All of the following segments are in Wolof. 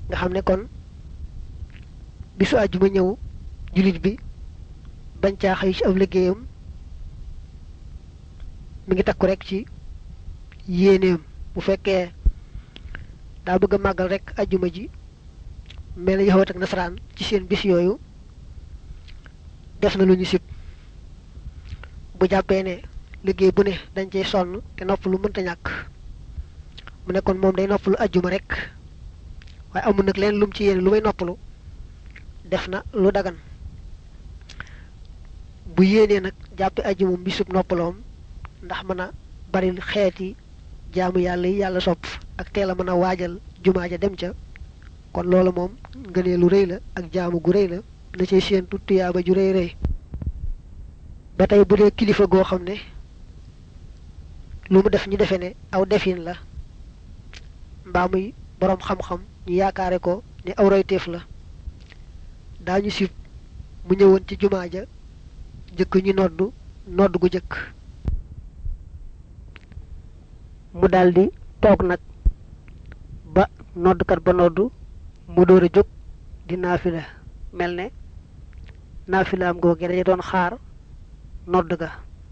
nga xam ne kon bisu àjjuma ñëw jullit bi bañ caa xëy ci ab liggéeyam mi ngi takku rek ci yéeneem bu fekkee daa bëgg a màggal rek àjjuma ji mel na yaxawat ak nasaraan ci seen bis yooyu def na lu ñu sib bu jàppee ne liggéey bu ne dañ cey sonn te nopp lu mënta ñàkk mu ne kon moom day noppalu àjjuma rek waaye amul nag leen lum ci yéene lu may noppalu def na lu dagan bu yéenee nag jàppe àjjuma bisub noppaloom ndax mën a bari xeeti jaamu yàlla yi yàlla sopp ak teel a mën a waajal jumaa ja dem ca kon loolu moom ngënee lu rëy la ak jaamu gu rëy la na cay séentu tuyaaba ju rëy rëy ba tey bu dee kilifa goo xam ne lu mu def ñu defe ne aw defin la mbaa muy boroom xam-xam ñu yaakaare ko ne aw royteef la daañu sib mu ñëwoon ci jumaa ja jëkk ñu noddu nodd gu jëkk mu daldi toog nag ba noddkat ba noddu mu door a jóg di naafila mel ne naafilaam googe dañu doon xaar nodd ga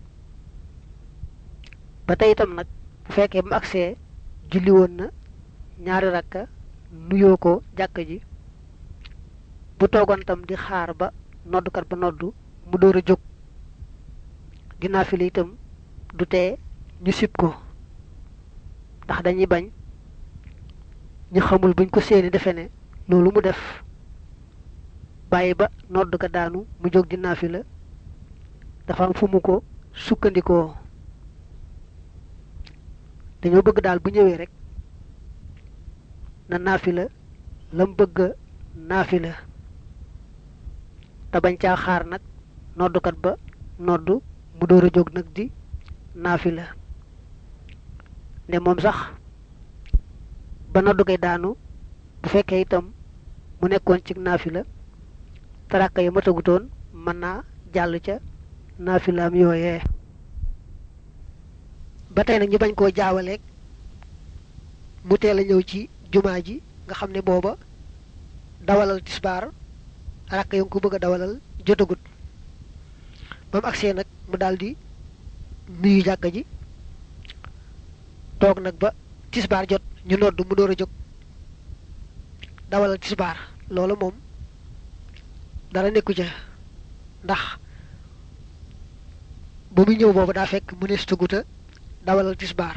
ba tey itam nag bu fekkee bu mu agsee julli woon na ñaari rakka nuyoo ko jàkk ji bu toogoon tam di xaar ba noddkat ba noddu mu door a jóg di naafila itam du tee ñu sib ko ndax dañuy bañ ñu xamul buñ ko seeni defe ne loolu mu def bàyyi ba nodd ga daanu mu jóg di naafila dafa am fu mu ko sukkandikoo dañoo bëgg daal bu ñëwee rek na naafila lam bëgg naafila te bañ caa xaar nag noddukat ba noddu mu door a jóg nag di naafila ne moom sax ba noddu gay daanu bu fekkee itam mu nekkoon ci naafila taraka yi matagutoon mën naa jàll ca naafilaam yooyee ba tey nag ñu bañ koo jaawaleeg mu teel a ñëw ci jumaa ji nga xam ne booba dawalal tisbaar rakk yo ngi ko bëgg a dawalal jotagut ba mu agsee nag mu daldi nuyu jàkka ji toog nag ba tisbaar jot ñu nodd mu door a jóg dawalal tisbaar loolu moom dara nekku ca ndax ba muy ñëw boobu daa fekk mu nees tuguta dawalal tisbaar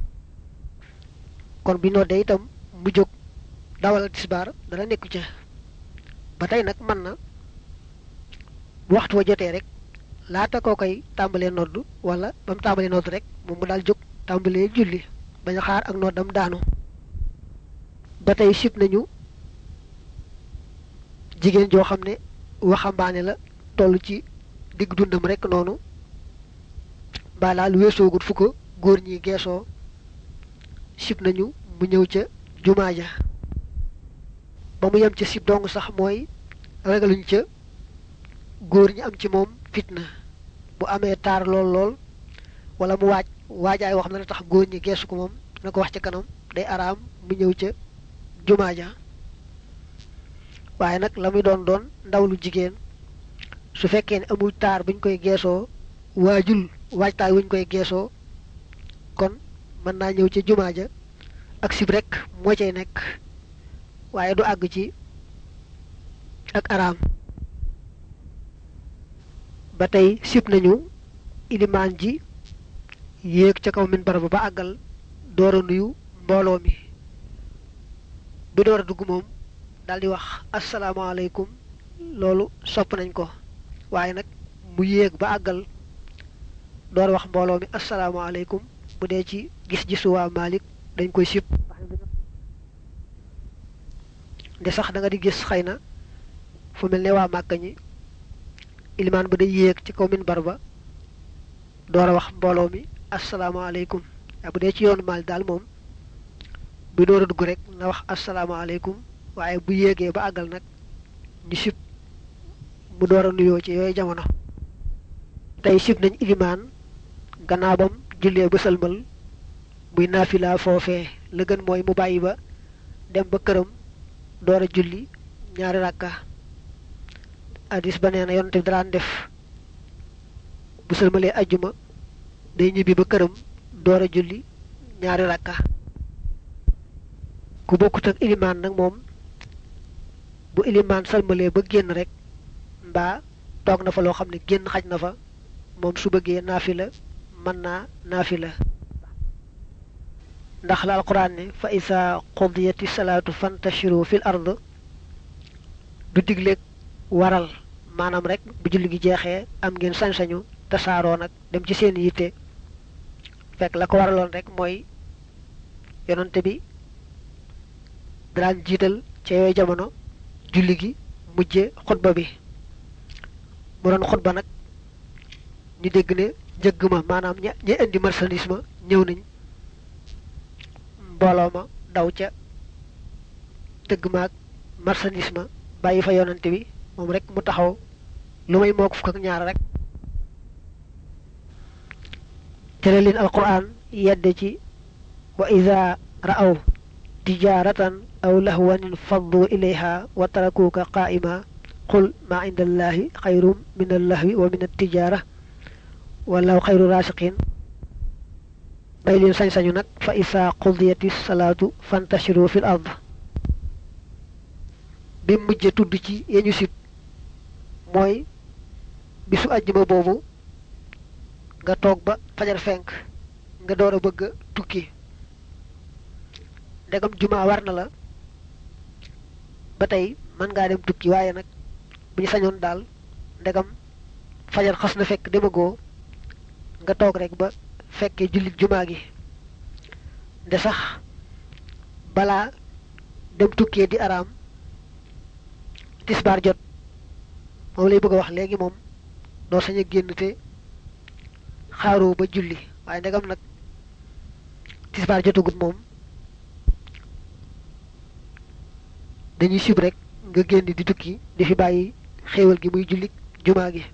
kon bi noddee itam mu jóg dawalal tisbaar dara nekku ca ba tey nag mën na waxtu wa jotee rek laata koo koy tàmbalee nodd wala ba mu tàmbalee nodd rek moom mu daal jóg tàmbalee julli bañ a xaar ak noddam daanu ba tey sib nañu jigéen joo xam ne waxambaane la toll ci digg dundam rek noonu mbaa laal weesoogut fu ko góor ñi geesoo sib nañu mu ñëw ca jumaa ja ba mu yem ca sib dong sax mooy ragaluñ ca góor ñi am ci moom fitna bu amee taar lool lool wala mu waaj waajaay wax na ne tax góor ñi geesu ko moom na ko wax ca kanam day araam mu ñëw ca jumaa ja waaye nag la muy doon doon ndaw lu jigéen su fekkee ne amul taar buñ koy geesoo waajul waajtaay wuñ koy geesoo kon mën naa ñëw ca jumaa ja ak sib rek moo cay nekk waaye du àgg ci ak araam ba tey sib nañu ilimaan ji yéeg ca kaw minbar ba ba àggal door a nuyu mbooloo mi bi door a dugg moom daal di wax asalaamaaleykum loolu sopp nañ ko waaye nag mu yéeg ba àggal door wax mbooloo mi asalaamaaleykum bu dee ci gis-gisu waa Malik dañ koy sib de sax da nga di gis xëy na fu mel ne waa Màkka ñi ilimaan ba day yéeg ci kaw minbar ba door a wax mbooloo mi asalaamaaleykum waaye bu dee ci yoonu Malik daal moom bu door a dugg rek na wax asalaamaaleykum waaye bu yéegee ba àggal nag ñu sib mu door a nuyoo ci yooyu jamono tey sib nañ ilimaan gannaaw bam jullee ba sëlmal muy naafila foofee la gën mooy mu bàyyi ba dem ba këram door a julli ñaari rakka hadis ba nee na yonte bi daan def bu sëlmalee ajjuma day ñibbi ba këram door a julli ñaari rakka ku bokkut ak ilimaan nag moom bu ilimaan sëlmalee ba génn rek mbaa toog na fa loo xam ne génn xaj na fa moom su bëggee naafila mën naa naafila ndax la alquran ne fa isa qudiyati salaatu fantashiru fil ard du digleeg waral maanaam rek bu julli gi jeexee am ngeen sañ-sañu tasaaroo nag dem ci seen yitte fekk la ko waraloon rek mooy yonante bi daan jiital ca yooyu jamono julli gi mujje xutba bi mu doon xutba nag ñu dégg ne njëgg ma maanaam ña ña indi marchandise ma ñëw nañ mbooloo ma daw ca tëgg maag marchandise ma bàyyi fa yonante bi moom rek mu taxaw lu may moo ko fukk ak ñaar rek tere leen alquran yedde ci wa ida ra'aw tijaratan aw lahwanin faddu ilayha wa tarakuuka qaa'ima qul ma inda allahi xayrum min allahwi wa min attijara wallahu xayru rasiqin bay leen sañ-sañu nag fa isa qudiyati salaatu fantashiru fil ard bi mujje tudd ci yeñu sit mooy bisu àjjuma boobu nga toog ba fajar fenk nga door a bëgg a tukki ndegam juma war na la ba tey mën ngaa dem tukki waaye nag bu ñu sañoon daal ndegam fajar xas na fekk demagoo nga toog rek ba fekkee jullit juma gi nde sax balaa dem tukkee di araam tisbaar jot moom lay bëgg a wax léegi moom doo sañ a génn te xaaroo ba julli waaye ndegam nag tisbaar jotagut moom dañuy sib rek nga génn di tukki di fi bàyyi xéewal gi muy julli jumaa gi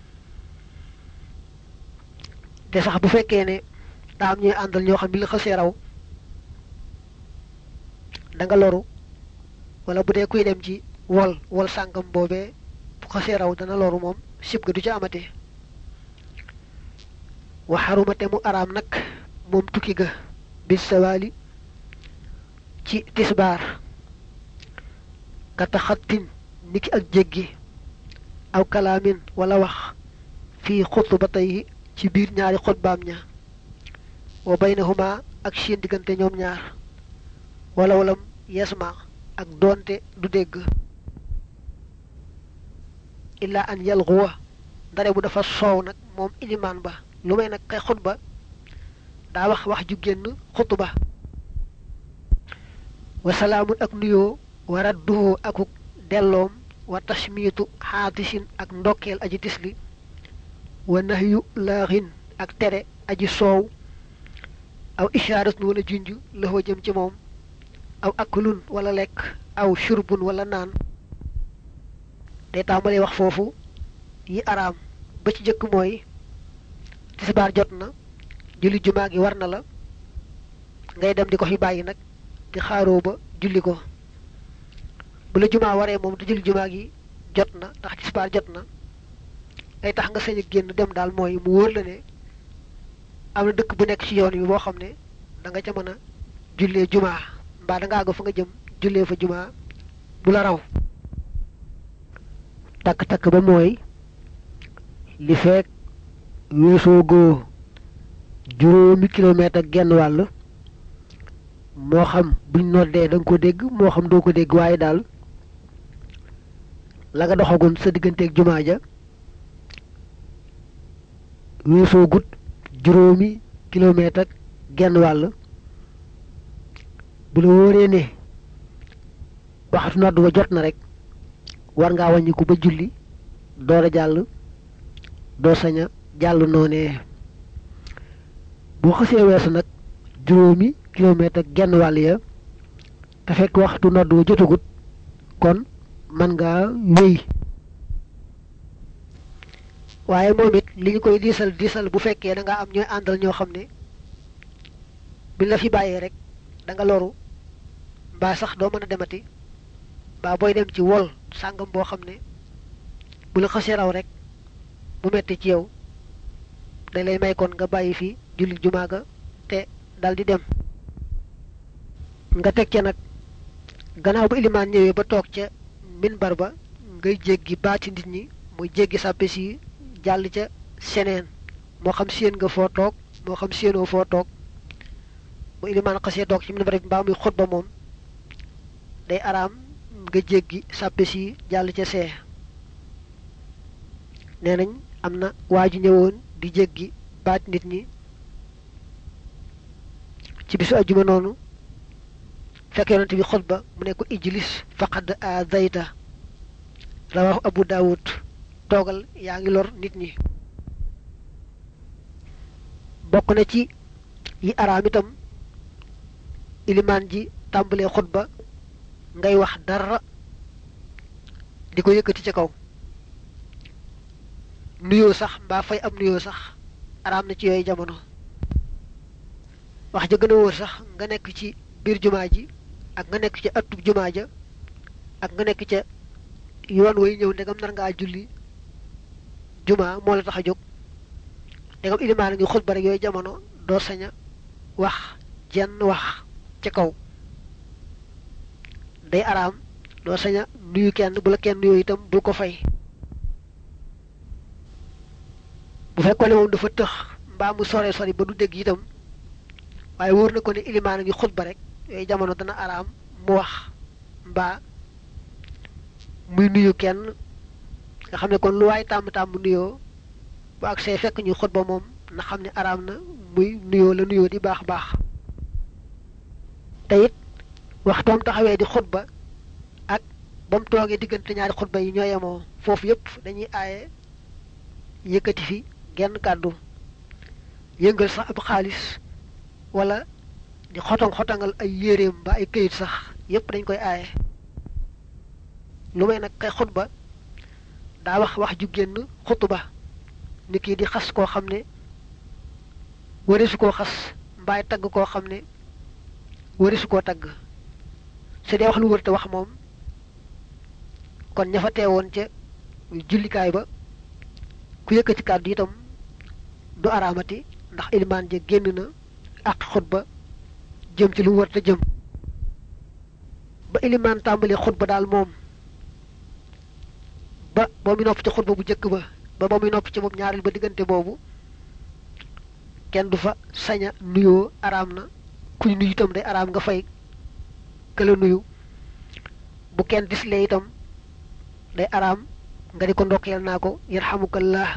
te sax bu fekkee ne daa am ñuy àndal ñoo xam ne la xasee raw da nga loru wala bu dee kuy dem ci wol wol sàngam boobee bu xasee raw dana loru moom sib ga du ca amate wa xarumate mu araam nag moom tukki ga bis sawaali ci tisbaar kata xattin niki ak jéggi aw kalaamin wala wax fii xutbatayhi ci biir ñaari xutbaam ña wa baynahuma ak seen diggante ñoom ñaar wala walam yasma ak doonte du dégg illa an yalxuwa ndare bu dafa soow nag moom ilimaan ba lu may nag kay xutba daa wax wax ju génn xutba wa salaamun ak nuyoo wa radduhu akuk delloom wa tashmiitu xaatisin ak ndokkeel aji tisli wa nahyu laaxin ak tere aji soow aw ishaaratun wala junj laxoo jëm ci moom aw akulun wala lekk aw shurbun wala naan day tàmbalee wax foofu yi araam ba ci jëkk mooy tisbaar jot na julli jumaa gi war na la ngay dem di ko fi bàyyi nag di xaaroo ba julli ko bu la jumaa waree moom te julli jumaa gi jot na ndax tisbaar jot na ay tax nga sañ a génn dem daal mooy mu wóor la ne am na dëkk bu nekk ci yoon wi boo xam ne da nga ca mën a jullee jumaa mbaa da nga àgg fa nga jëm jullee fa jumaa du la raw takk-takk ba mooy li fekk weesoo goo juróomi kilomètre ak genn wàll moo xam buñ noddee da nga ko dégg moo xam doo ko dégg waaye daal la nga doxagoon sa digganteeg jumaa ja weesoo gut juróomi kilomètre ak genn wàll bu la wóoree ne waxtu nodd wa jot na rek war ngaa wàññiku ba julli door a jàll doo sañ a jàll noonee boo xasee weesu nag juróomi kilomètre ak genn wàll ya te fekk waxtu nodd wa jotagut kon mën ngaa wéy waaye moom it li ñu koy diisal diisal bu fekkee da nga am ñooy àndal ñoo xam ne bi la fi bàyyee rek da nga loru mbaa sax doo mën a demati ba booy dem ci wol sàngam boo xam ne bu la xasee raw rek mu metti ci yow dañ lay may kon nga bàyyi fi julli jumaa ga te dal di dem nga teg ca nag gannaaw ba ilimaan ñëwee ba toog ca minbar ba ngay jéggi baati nit ñi muy jéggi sàppe si jàll ca seneen moo xam séen nga foo toog moo xam séenoo foo toog bu ilimaan xasee toog ci minbar bi mbaa muy xutba moom day araam nga jéggi sàppe si jàll ca see nee nañ am na waa ju ñëwoon di jéggi baat nit ñi ci bisu ajjuma noonu fekk yonent bi xutba mu ne ko ijlis faqad aadayta rawahu abu daawud toogal yaa ngi lor nit ñi bokk na ci yi araam itam ilimaan ji tàmbalee xutba ngay wax dara di ko yëkkati ca kaw nuyoo sax mbaa fay am nuyoo sax araam na ci yooyu jamono wax ja gën a wóor sax nga nekk ci biir jumaa ji ak nga nekk ca ëttub jumaa ja ak nga nekk ca yoon way ñëw ndegam nar ngaa julli jumaa moo la tax a jóg ndegam ilimaan a ngi xutba rek yooyu jamono doo sañ a wax jenn wax ca kaw day araam doo sañ a nuyu kenn bu la kenn nuyoo itam bul ko fay bu fekkoon ne moom dafa tëx mbaa mu sore sori ba du dégg itam waaye wóor na ko ne ilimaan a ngi xutba rek yooyu jamono dana araam mu wax mbaa muy nuyu kenn nga xam ne kon lu waay tàmm tàmm nuyoo bu ak see fekk ñu xutba moom na xam ne araam na muy nuyoo la nuyoo di baax baax te it waxtoom taxawee di xutba ak ba mu toogee diggante ñaari xutba yi ñoo yemoo foofu yépp dañuy aaye yëkkati fi genn kàddu yëngal sax ab xaalis wala di xotong xotangal ay yéreem ba ay këyit sax yépp dañ koy aaye lu may nag kay xutba daa wax wax ju génn xutba ni kii di xas koo xam ne warisu koo xas mbaay tagg koo xam ne warisu koo tagg su dee wax lu wër te wax moom kon ña fa teewoon ca jullikaay ba ku yëkkati kàddu itam du araamati ndax ilimaan ja génn na ak xutba jëm ci lu wër te jëm ba ilimaan tàmbali xutba daal moom ba ba muy nopp ci xutba bu njëkk ba ba ba muy nopp ci moom ñaareel ba diggante boobu kenn du fa saña nuyoo araam na kuy nuyu itam day araam nga fay këla nuyu bu kenn dislee itam day araam nga di ko ndokkeel naa ko yarhamukallah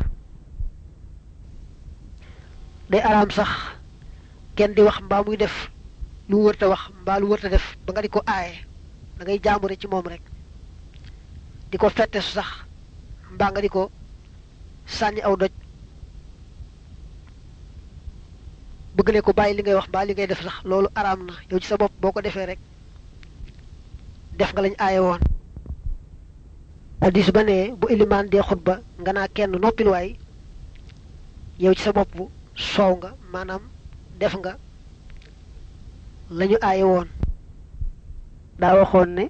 day araam sax kenn di wax mbaa muy def lu wërta wax mbaa lu wërta def ba nga di ko aaye da ngay jaambure ci moom rek di ko fette su sax mbaa nga di ko sànni aw doj bëgg ne ko bàyyi li ngay wax mbaa li ngay def sax loolu araam na yow ci sa bopp boo ko defee rek def nga lañ aaye woon addis ba ne bu ilimaan dee xutba nga naa kenn noppil waay yow ci sa bopp soow nga maanaam def nga lañu aaye woon daa waxoon ne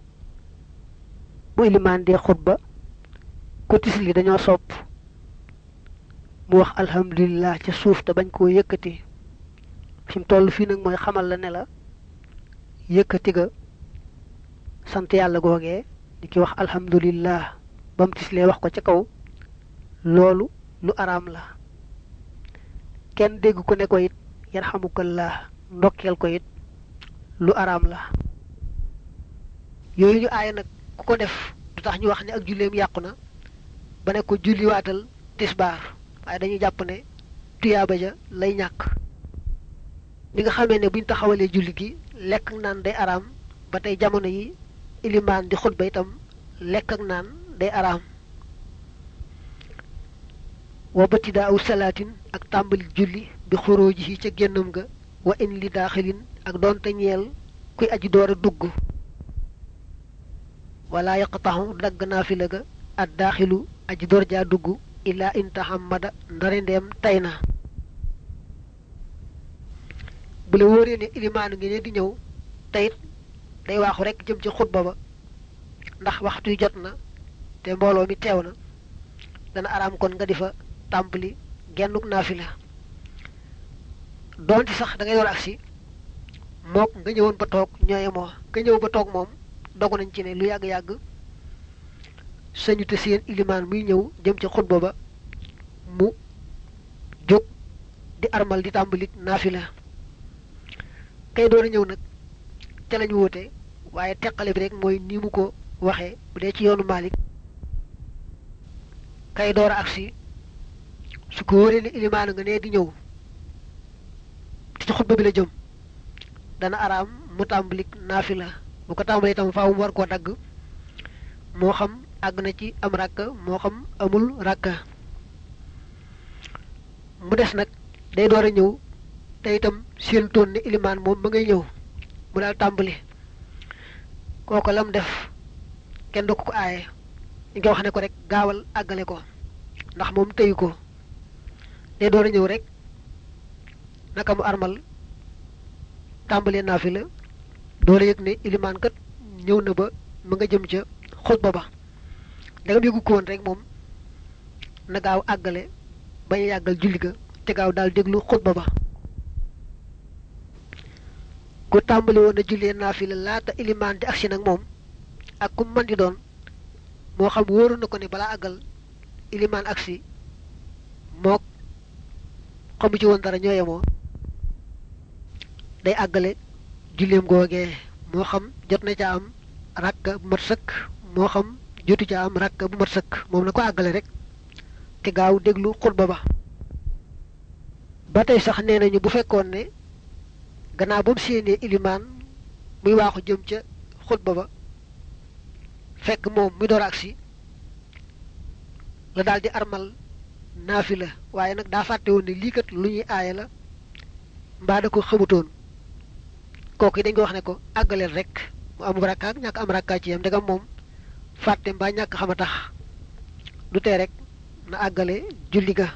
bu ilimaan dee xutba ko tisli dañoo sopp mu wax alhamdulilah ca suuf te bañ koo yëkkati fi mu toll fii nag mooy xamal la ne la yëkkati ga sant yàlla googee di ki wax alhamdulillah ba mu tislee wax ko ca kaw loolu lu araam la kenn dégg ko ne ko it yarhamukallah ndokkeel ko it lu araam la yooyu ñu aaye nag ku ko def du tax ñu wax ne ak julleem yàqu na ba ne ko julliwaatal tisbaar waaye dañuy jàpp ne tuyaaba ja lay ñàkk li nga xamee ne buñ taxawalee julli gi lekk ak naan day araam ba tey jamono yi ilimaan di xutba itam lekk ak naan day araam wa batidaa aw salaatin ak tàmbali julli bi xuróoji yi ca génnam ga wa in li daaxilin ak doonte ñeel kuy aji door a dugg wala yaqtaxu dagg naafila ga ad daaxilu aji door jaa dugg illaa in taxammada ndare ndeem tay na bu la wóoree ne ilimaan ngi ne di ñëw teyit day waaxu rekk jëm ci xutba ba ndax waxtu yu jot na te mbooloo mi teew na dana araam kon nga di fa tàmbali gennuk naafila doonte sax da ngay door agsi mook nga ñëwoon ba toog ñooye moo nga ñëw ba toog moom dogu nañ ci ne lu yàgg-yàgg sañu te seen ilimaan muy ñëw jëm ci xutba ba mu jóg di armal di tàmbali naafila kay door a ñëw nag ca lañu woote waaye teqale bi rek mooy ni mu ko waxee bu dee ci yoonu Malik kay door a agsi su ko wóoree ne ilimaan nga ne di ñëw te ci xutba bi la jëm dana araam mu tàmbali naafila bu ko tàmbalee itam faaw mu war koo dagg moo xam àgg na ci am rakka moo xam amul rakka mu des nag day door a ñëw te itam seen toon ne ilimaan moom ma ngay ñëw mu daal tàmbali kooko lam def kenn du ko ko aaye ñu ngi wax ne ko rek gaawal àggale ko ndax moom teyu ko day door a ñëw rek naka mu armal tàmbalee naa fi la doole yëg ne ilimaan kat ñëw na ba mu nga jëm ca xutba ba dangam yëgu ko woon rek moom na gaaw àggale bañ a yàggal julli ga te gaaw daal déglu xutba ba ku tàmbali woon a jullee naafila laata ilimaan di agsi nag moom ak ku man di doon moo xam wóoru na ko ne balaa àggal ilimaan agsi mook xamu ci woon dara ñoo yemoo day àggale julleem googee moo xam jot na ca am rakka bu mat sëkk moo xam jotu ca am rakka bu mat sëkk moom na ko àggale rek te gaaw déglu xutba ba ba tey sax nee nañu bu fekkoon ne gannaaw ba mu séenee ilimaan muy waaxu jëm ca xutba ba fekk moom muy door agsi la daal di armal naafila waaye nag daa fàtte woon ne lii kat lu ñuy aaye la mbaa da ko xamutoon kooku yi dañ ko wax ne ko àggaleel rek mu am rakka ak ñàkk am rakka ci yam ndegam moom fàtte mbaa ñàkk xam a tax du tee rek na àggale julli ga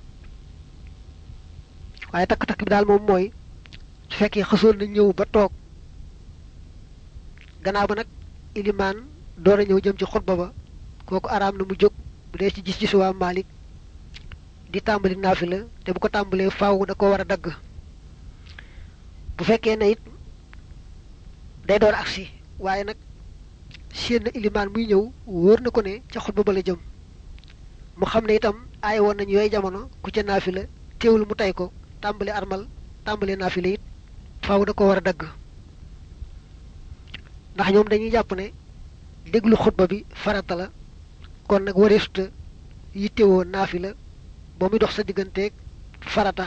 waaye takk-takk bi daal moom mooy su fekkee xasoon na ñëw ba toog gannaaw ba nag ilimaan door a ñëw jëm ci xutba ba kooku araam na mu jóg bu dee ci gis-gisu waa Maalik di tàmbali naafila te bu ko tàmbalee faaw da ko war a dagg bu fekkee ne it day door agsi waaye nag séen na ilimaan muy ñëw wóor na ko ne ca xutba ba la jëm mu xam ne itam aay woon nañu yooyu jamono ku ca naafila teewul mu tey ko tàmbali armal tàmbali naafila it faaw da ko war a dagg ndax ñoom dañuy jàpp ne déglu xutba bi farata la kon nag wareesuta yittewoo naafila ba muy dox sa digganteeg farata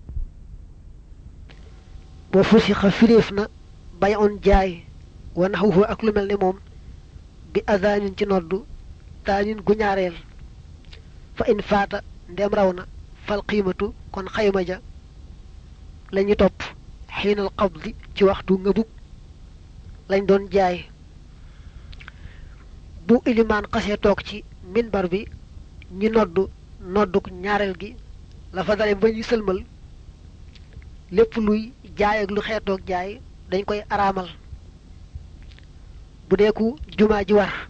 boo fusi xa firéef na bay on jaay wa naxwuhu ak lu mel ne moom bi azaanin ci noddu taanin gu ñaareel fa in faata ndem raw na fal qiimatu kon xayma ja lañu topp xiinal qabdi ci waxtu ngëbug lañ doon jaay bu ilimaan xasee toog ci minbar bi ñi noddu nodduk ñaareel gi la fa dale ba ñu sëlmal lépp luy jaay ak lu xeetoog jaay dañ koy araamal bu dee ku jumaa ji war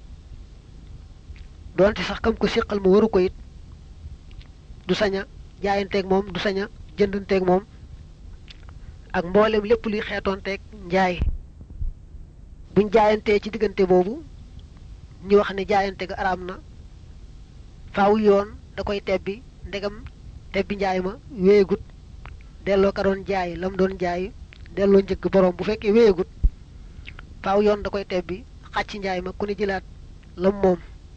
doonte sax kam ko siqal mu waru ko it du sañ a jaayanteeg moom du sañ a jëndanteeg moom ak mboolem lépp luy xeetoonteeg njaay buñ jaayantee ci diggante boobu ñu wax ne jaayante ga araam na faaw yoon da koy tebbi ndegam tebbi njaay ma wéyegut delloo ka doon jaay lam doon jaay delloo njëgg borom bu fekkee wéyegut faaw yoon da koy tebbi xàcc njaay ma ku ne jëlaat lam moom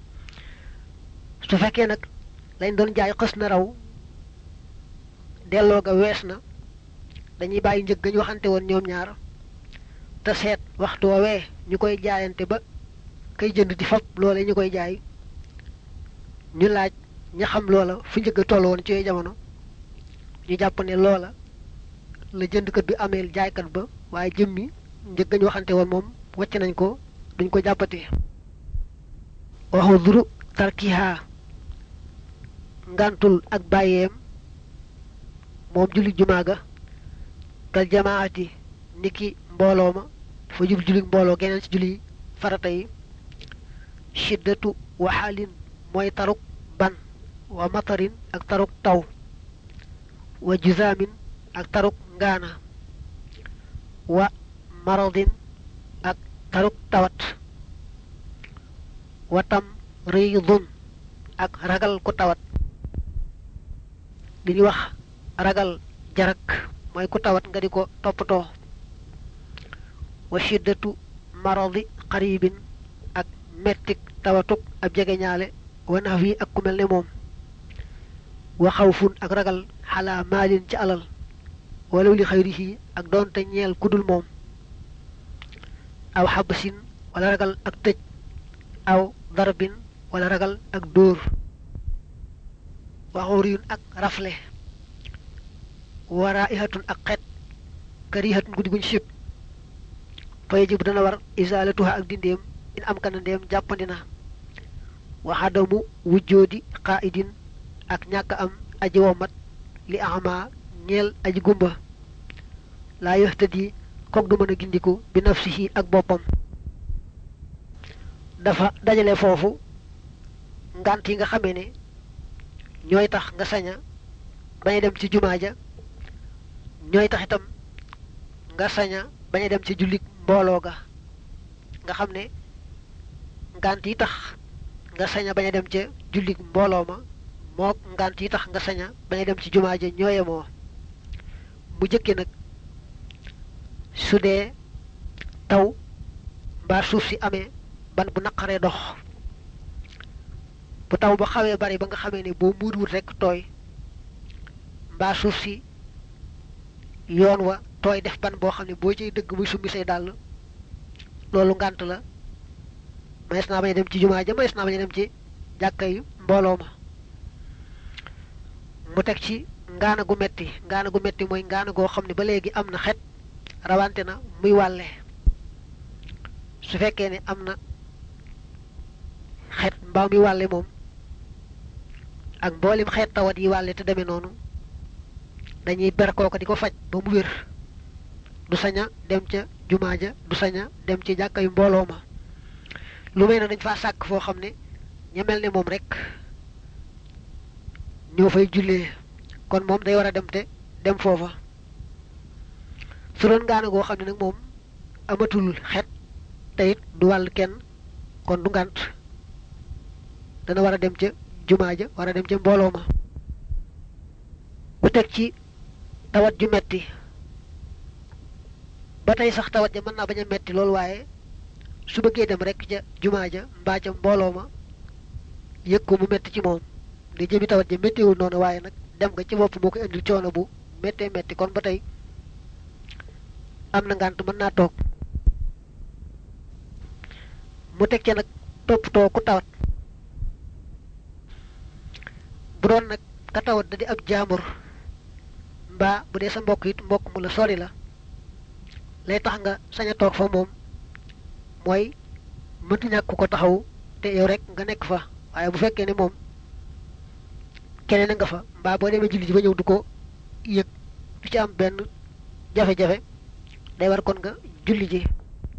su fekkee nag lañ doon jaay xës na raw delloo ga wees na dañuy bàyyi njëg ga ñu waxante woon ñoom ñaar te seet waxtu woowee ñu koy jaayante ba kay jënd di fab loola ñu koy jaay ñu laaj ña xam loola fu njëgg a toll woon ci yooyu jamono ñu jàpp ne loola la jëndkat bi ameel jaaykat ba waaye jëmmi njëg ga ñu waxante woon moom wàcc nañ ko duñ ko jàppati waxu duru tarkiha ngantul ak bàyyeem moom julli jumaa ga kal jamaati niki mbooloo ma dafa jub julli mbooloo geneen ci julli farata yi shiddatu waxaalin mooy taruk ban wa matarin ak taruk taw wa juzaamin ak taruk ngaana wa maradin ak taruk tawat wa tam riidun ak ragal ku tawat li ñuy wax ragal jarak mooy ku tawat nga di ko toppatoo wa shiddatu maradi qaribin ak mettik tawatuk ab jegeñaale wa nax wi ak ku mel ne moom wa xawfun ak ragal xalaa maalin ci alal walaw li xayrihi ak doonte ñeel kudul moom aw xabasin wala ragal ak tëj aw darbin wala ragal ak dóor waxuriyun ak rafle wara ihatun ak xet karihatun guddi guñ sib fa yajib dana war isalatuha ak dindeem in am kana ndeem jàppandi na waxadamu wujjoodi qaidin ak ñàkk am aji womat li ama ñeel aji gumba laa yoxtadi kook du mën a gindiku bi nafsihi ak boppam dafa dajale foofu ngant yi nga xamee ne ñooy tax nga saña bañ a dem ci jumaa ja ñooy tax itam nga saña bañ a dem ci jullit mbooloo ga nga xam ne ngant yi tax nga saña bañ a dem ca jullit mbooloo ma mook ngant yi tax nga saña bañ a dem ci jumaa ja ñooye moo mu jëkke nag su dee taw mbaa suuf si amee ban bu naqaree dox bu taw ba xawee bari ba nga xamee ne boo muuduwut rekk tooy mbaa suuf si yoon wa tooy def ban boo xam ne boo ciy dëgg muy summi say dàll loolu ngànt la mayees naa bañ a dem ci jumaa ja mayees naa bañ a dem ci jàkkay mbooloo ma mu teg ci ngaana gu metti ngaana gu metti mooy ngaana goo xam ne ba léegi am na xet rawante na muy wàlle su fekkee ne am na xet mbaa muy wàlle moom ak mboolem xeet tawat yi wàlle te demee noonu dañuy ber kooka di ko faj ba mu wér du saña dem ca jumaa ja du saña dem ci jàkka yu mbooloo ma lu may na dañ faa sàkk foo xam ne ña mel ne moom rek ñoo fay jullee kon moom day war a dem te dem foofa su doon ngaana goo xam ne nag moom amatul xet te it du wàll kenn kon du ngànt dana war a dem ca jumaa ja war a dem ca mbooloo ma bu teg ci tawat ju metti ba tey sax tawat ja mën naa bañ a metti loolu waaye su bëggee dem rek ca jumaa ja mbaa ca mbooloo ma yëg ko mu metti ci moom di jëmi tawat ja méttiwul noonu waaye nag dem nga ci bopp moo koy indil coono bu méttee metti kon ba tey am na ngànt mën naa toog mu teg ca nag toppatoo ku tawat bu doon nag ka tawat da di ab jaambur mbaa bu dee sa mbokk it mbokk mu la sori la lay tax nga sañ a toog fa moom mooy mënti ñàkk ko taxaw te yow rek nga nekk fa waaye bu fekkee ne moom keneen nga fa mbaa boo demee julli ji ba ñëw du ko yëg du ci am benn jafe-jafe day war kon nga julli ji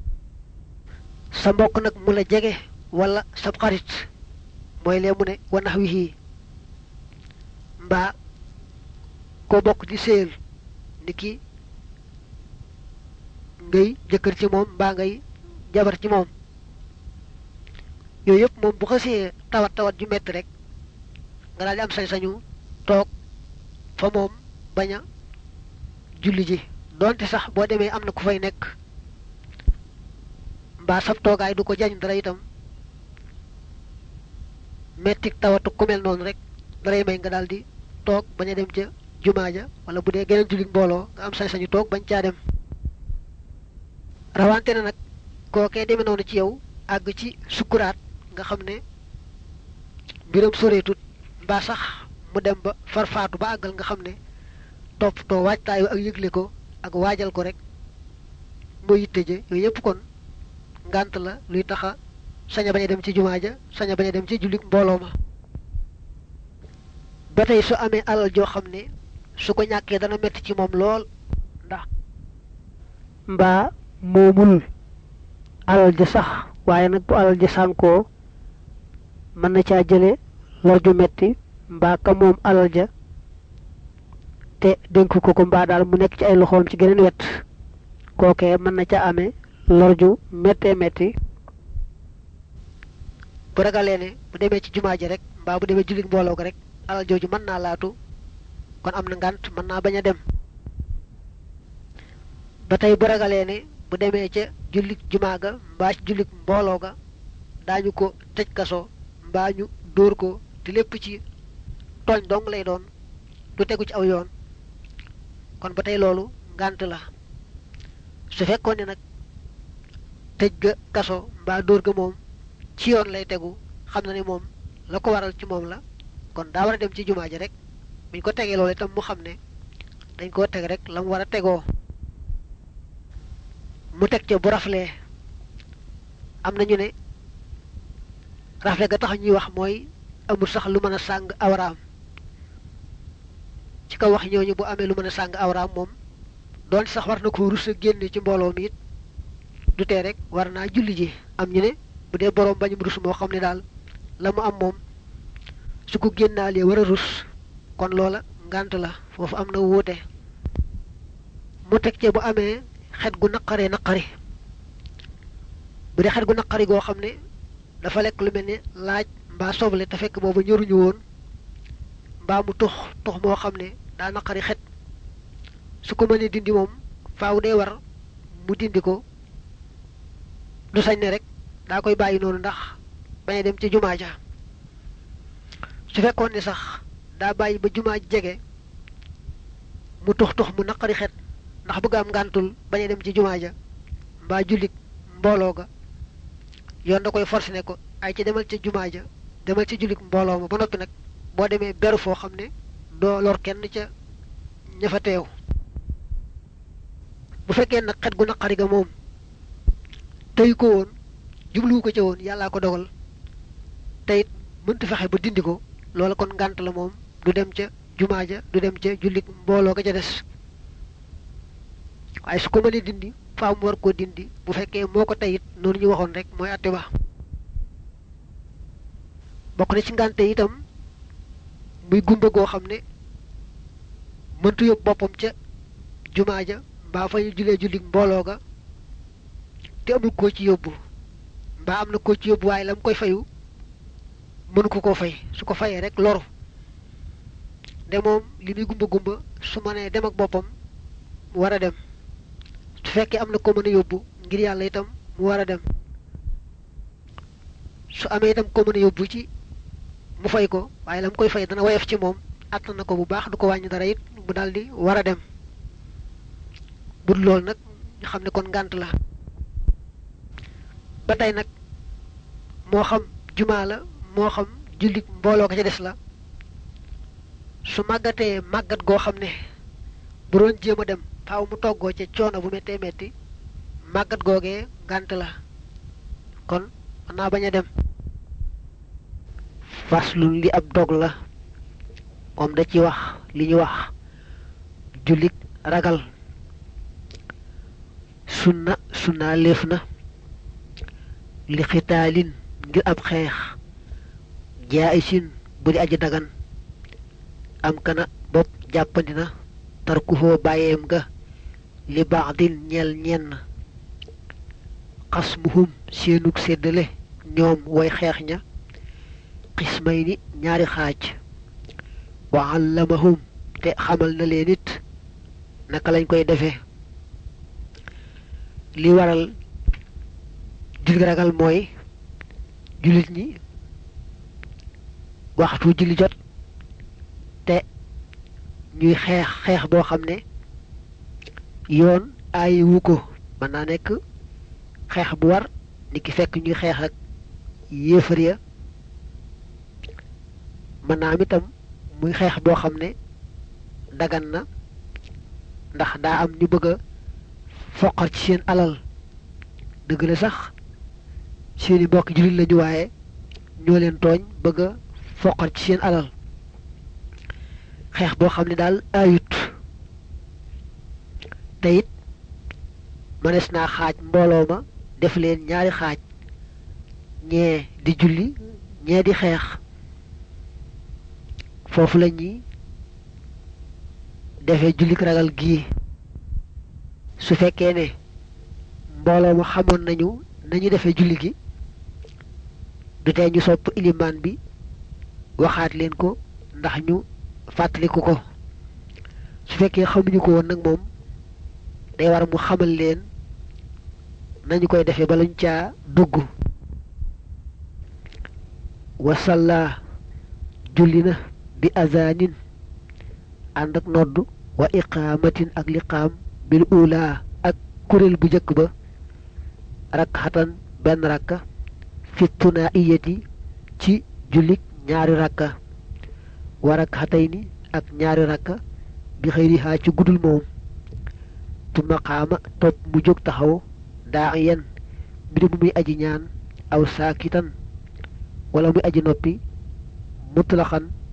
sa mbokk nag mu la jege wala sa xarit mooy lee mu ne wanax wi xii mbaa koo bokk di séyal ni ki ngay jëkkër ci moom mbaa ngay jabar ci moom yooyu yëpp moom bu xasee tawat tawat ju metti rek nga daal di am sañ-sañu toog fa moom bañ a julli ji doonte sax boo demee am na ku fay nekk mbaa sab toogaay du ko jañ dara itam mettik tawatu ku mel noonu rek daray may nga daal di toog bañ a dem ca jumaa ja wala bu dee geneen jullit mbooloo nga am sañ-sañu toog bañ caa dem rawante na nag kookee demee noonu ci yow àgg ci sukkuraat nga xam ne mbiram soreetut mbaa sax mu dem ba farfaatu ba àggal nga xam ne toppatoo waajtaayu ak yëgle ko ak waajal ko rek mooy yitte je yooyu yëpp kon ngànt la luy taxa saña bañ a dem ci jumaa ja saña bañ a dem ci jullit mbooloo ma ba tey su amee alal joo xam ne su ko ñàkkee dana metti ci moom lool ndax mbaa moomul alal ja sax waaye nag bu alal ja sànkoo mën na caa jële lor ju metti mbaa ka moom alal ja te dénk ko ko mbaa daal mu nekk ci ay loxoom ci geneen wet kookee mën na ca amee lor ju méttee métti bu ragalee ne bu demee ci jumaa ji rek mbaa bu demee jullit mbooloo ko rek alal jooju mën naa laatu kon am na ngànt mën naa bañ a dem ba tey bu ragalee ne bu demee ca jullit jumaa ga mbaa ci jullit mbooloo ga daañu ko tëj kaso mbaa ñu dóor ko te lépp ci tooñ dong lay doon du tegu ci aw yoon kon ba tey loolu ngànt la su fekkoon ne nag tëj ga kaso mbaa dóor ga moom ci yoon lay tegu xam na ne moom la ko waral ci moom la kon daa war a dem ci jumaa ji rek buñ ko tegee loolu itam mu xam ne dañ koo teg rek la mu war a tegoo mu teg ca bu raflee am na ñu ne rafle ga tax ñuy wax mooy amul sax lu mën a sàng awraam ci kaw wax ñooñu bu amee lu mën a sàng awraam moom doon sax war na ko rus a génne ci mbooloo mi it du tee rek war naa julli ji am ñu ne bu dee boroom bañum rus moo xam ne daal la mu am moom su ko génnaalee war a rus kon loola ngànt la foofu am na wuute mu teg ce bu amee xet gu naqaree naqari bu dee xet gu naqari goo xam ne dafa lekk lu mel ne laaj mbaa soble te fekk boobu ñoruñu woon mbaa mu tux tux moo xam ne daa naqari xet su ko mënee dindi moom faaw dee war mu dindi ko du sañ ne rek daa koy bàyyi noonu ndax bañ a dem ci jumaa ja su fekkoon ne sax daa bàyyi ba jumaa jege mu tux tux mu naqari xet ndax bëgg am ngàntul bañ a dem ci jumaa ja mbaa jullit mbooloo ga yoon da koy forcé ne ko ay ci demal ca jumaa ja demal ci jullit mbooloo ma ba noppi nag boo demee beru foo xam ne doo lor kenn ca ña fa teew bu fekkee nag xet gu naqari ga moom tey ko woon jubluwu ko ca woon yàllaa ko dogal te it mënta fexe ba dindi ko loola kon ngànt la moom du dem ca jumaa ja du dem ca jullit mbooloo ga ca des waaye su ko mënee dindi faaw mu war koo dindi bu fekkee moo ko tey it noonu ñu waxoon rek mooy àtte ba bokk na ci ngànte itam muy gumba goo xam ne mëntu yóbbu boppam ca jumaa ja mbaa fa ñu julee jullit mbooloo ga te amul koo ci yóbbu mbaa am na koo ci yóbbu waaye la mu koy fayu mënu ko koo fay su ko fayee rek loru de moom li muy gumba gumba su ma nee dem ak boppam mu war a dem su fekkee am na ko mën a yóbbu ngir yàlla itam mu war a dem su amee itam ko mën a yóbbu ci mu fay ko waaye la mu koy fay dana woyof ci moom àttan na ko bu baax du ko wàññi dara it mu daldi war a dem bud loolu nag ñu xam ne kon ngànt la ba tey nag moo xam jumaa la moo xam jullit mbooloo ko ca des la su màggatee màggat goo xam ne bu doon jéem a dem faaw mu toggoo ca coono bu méttee métti màggat googee ngànt la kon mën naa bañ a dem faslun li ab dog la moom da ci wax li ñu wax jullit ragal sunna sunna léef na li xitaalin ngir ab xeex jaayisin bu di aji dagan am kana bopp jàppandi na tarkuhoo bàyyeem ga li baaxdin ñeel ñenn xasmuhum seenug séddale ñoom way xeex ña xismay ni ñaari xaaj wa allamahum te xamal na leen it naka lañ koy defee li waral julli ragal mooy jullit ñi waxtu julli jot te ñuy xeex xeex boo xam ne yoon aayi wu ko mën naa nekk xeex bu war ni ki fekk ñuy xeex ak yéefar ya mën naa am itam muy xeex boo xam ne dagan na ndax daa am ñu bëgg a foqar ci seen alal dëgg la sax seeni mbokk jullit lañu waaye ñoo leen tooñ bëgg a foqar ci seen alal xeex boo xam ne daal ayut te it mënees naa xaaj mbooloo ma def leen ñaari xaaj ñee di julli ñee di xeex foofu la ñuy defee jullik ragal gii su fekkee ne mbooloo ma xamoon nañu nañu defee julli gi du tee ñu sopp ilimaan bi waxaat leen ko ndax ñu fàttaliku ko su fekkee xamuñu ko woon nag moom day war mu xamal leen nañu koy defee balañ caa dugg wasalla julli na bi azanin ànd ak nodd wa iqaamatin ak liqaam bil ula ak kuréel bu njëkk ba rakxatan benn rakka fi tunaiyati ci jullik ñaari rakka wa rakxatayni ak ñaari rakka bi xëyrihaa ci gudul moom tu maqaama topp mu jóg taxaw daa yen mbir mu muy aji ñaan aw saakitan wala muy aji noppi mutlaxan